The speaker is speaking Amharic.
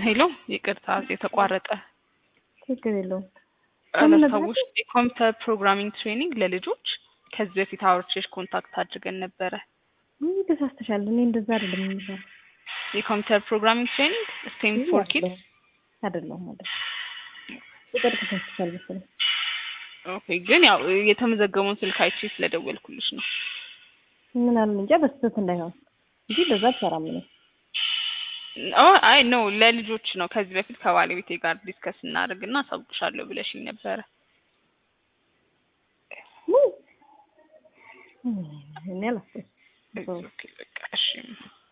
ሄሎ ይቅርታ የተቋረጠ ችግር የለውም። ከምን ነበር? ሰዎች የኮምፒውተር ፕሮግራሚንግ ትሬኒንግ ለልጆች ከዚህ በፊት አውርቼሽ ኮንታክት አድርገን ነበረ። ይህ ተሳስተሻል። እኔ እንደዛ አይደለም የሚባል የኮምፒውተር ፕሮግራሚንግ ትሬኒንግ ስቴም ፎር ኪድስ አይደለም ማለት ቁጥር ተሳስተሻል መሰለኝ። ኦኬ። ግን ያው የተመዘገበውን ስልክ አይቼ ስለደወልኩልሽ ነው። ምን አለ እንጃ በስህተት እንዳይሆን እንጂ እንደዛ አትሰራም ነው። ኦ አይ ኖ ለልጆች ነው። ከዚህ በፊት ከባለቤቴ ጋር ዲስከስ እናደርግና አሳውቅሻለሁ ብለሽኝ ነበረ። እኔ አላስብም። ኦኬ በቃ እሺ።